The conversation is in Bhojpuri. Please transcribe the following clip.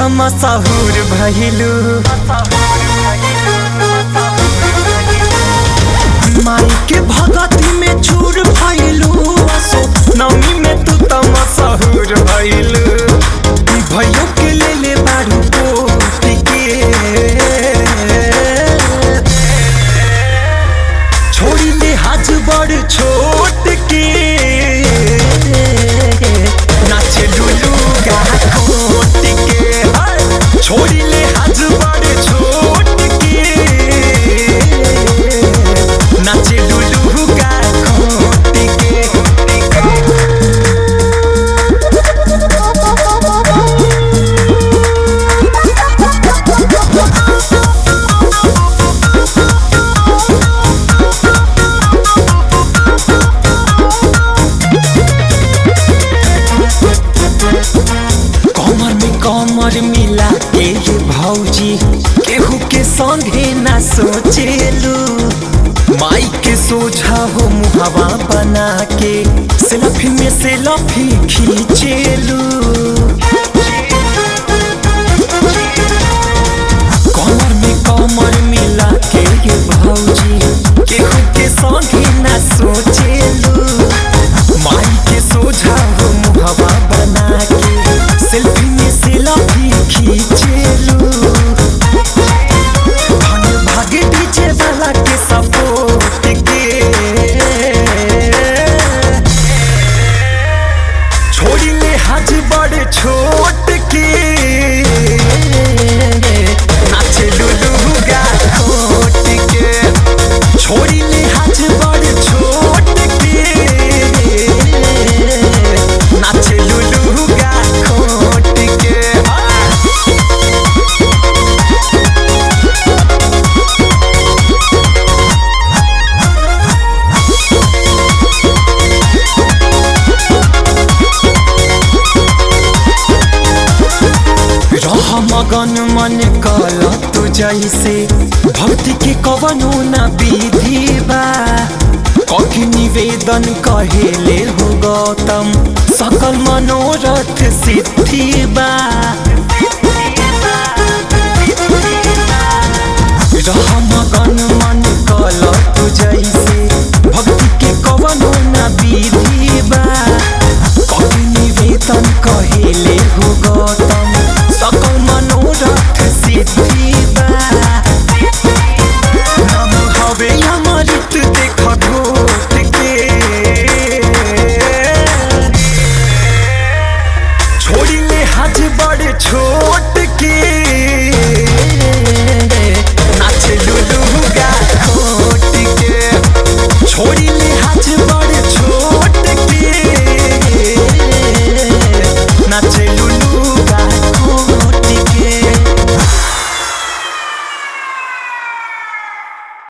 त मशहूर भइलू माई के भगती में चूर भइलू सो नवमी में तू त मशहूर भइलू भयो के ले ले बारू पोती के छोड़ी ले हाथ बड़ छोट के नाचे लुलू गा कोट के हाय। छोड़ी ले हाथ बड़ छोट के नाचे लुलू गा कोट के कमर में कमर मिला के ये भौजी केहू के संगे ना सोचेलू माई के सोझा हो मुहवा बना के सेल्फी में सेल्फी खींचेलू कमर में कमर मिला के ये भौजी केहू के संगे ना सोचेलू माई के सोझा हो मुहवा बना के सेल्फी में सेल्फी खींचेलू धन भागे पीछे वाला के सपोर्ट के छोड़ी ले हाथ बड़ छोट के नाचे लुलू गा खोट के छोड़ी ले हाथ बड़ छोट के नाचे लुलू गा खोट के हाँ। रह मगन मन कल तू जैसे भक्ति के कवनो न विधि बा कभी निवेदन कहेले हो गौतम सकल मनोरथ सिद्धि बा रह मगन मन कल तू जैसे भक्ति के कवनो न विधि बा कभी निवेदन कहेले हो गौतम